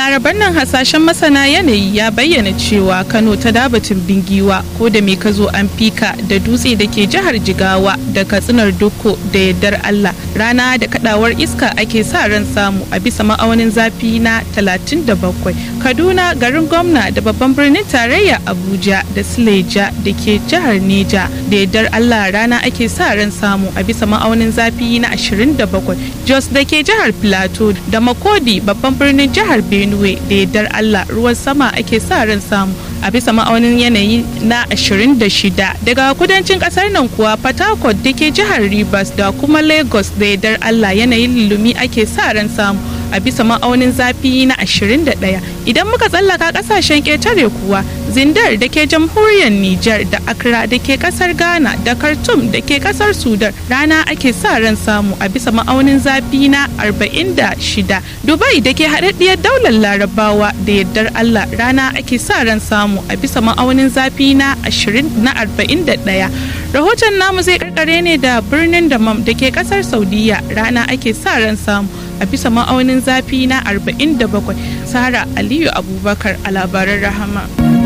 laraban nan hasashen masana yanayi ya bayyana cewa Kano ta dabatin bingiwa ko da me ka zo an fika da dutse da ke jihar Jigawa da katsinar Dukko da yardar Allah rana da kadawar iska ake sa ran samu a bisa ma'aunin zafi na 37 Kaduna garin gwamna da babban birnin tarayya Abuja da Sileja da ke jihar Neja da yardar Allah rana ake sa ran samu a bisa ma'aunin zafi na 27 Jos da ke jihar Plateau da Makodi babban birnin jihar Benue da yardar Allah ruwan sama ake sa ran samu a bisa ma'aunin yanayi na 26 daga kudancin kasar nan kuwa Port Harcourt da ke jihar Rivers da kuma Lagos da yardar Allah yanayin lulumi ake sa ran samu a bisa ma'aunin zafi na 21 idan muka tsallaka kasashen ƙetare kuwa zindar da ke jamhuriyar Nijar da Accra da ke kasar Ghana da Khartoum da ke kasar Sudan rana ake sa ran samu a bisa ma'aunin zafi na 46 Dubai da ke haɗaɗɗiyar daular Larabawa da yardar Allah rana ake sa ran samu a bisa ma'aunin zafi na 20 na 41 rahoton namu zai karkare ne da birnin Damam da ke kasar Saudiya rana ake sa ran samu a bisa ma'aunin zafi na 47 Sara Aliyu Abubakar a labaran rahama.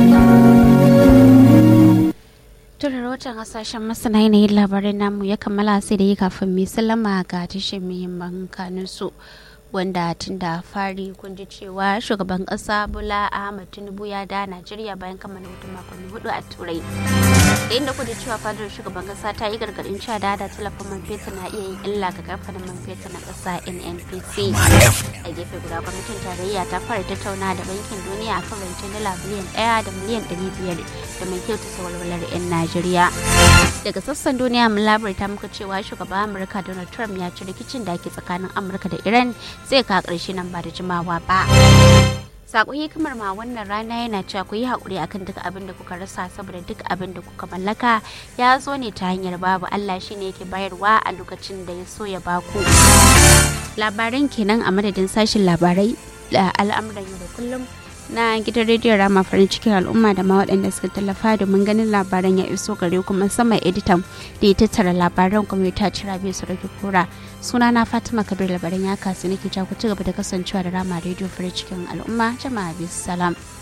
Tura rahoton hasashen masana yanayin labarin namu ya kammala sai da yi kafin mai sallama ga tashin muhimman kanunsu. wanda tun da fari kun ji cewa shugaban kasa bola ahmad tinubu ya da najeriya bayan kammala hutun makonni hudu a turai da inda kudu cewa fadar shugaban kasa ta yi gargadin cewa da da talafin man fetur na iya yin illa ga kamfanin man fetur na kasa nnpc a gefe guda gwamnatin tarayya ta fara tattauna da bankin duniya a kan rancen dala biliyan daya da miliyan ɗari biyar da mai kyautata walwalar 'yan najeriya daga sassan duniya mun labarta muka cewa shugaban amurka donald trump ya ci rikicin da ke tsakanin amurka da iran zai ka ƙarshe nan ba da jimawa ba sako hikimar ma wannan rana yana cewa ku yi haƙuri akan duk abin da kuka rasa saboda duk abin da kuka mallaka ya zo ne ta hanyar babu Allah shine yake bayarwa a lokacin da ya so ya baku labaran kenan a madadin sashin labarai da al'amuran yau da kullum na gidan rediyon rama farin cikin al'umma da ma waɗanda suka tallafa domin ganin labaran ya iso gare kuma sama editan da ya tattara labaran kuma ya taci rabe su rage kura suna na fatima kabir labaran ya kasu nake ku ci gaba da kasancewa da rama rediyo farin cikin al'umma jama'a bisu salam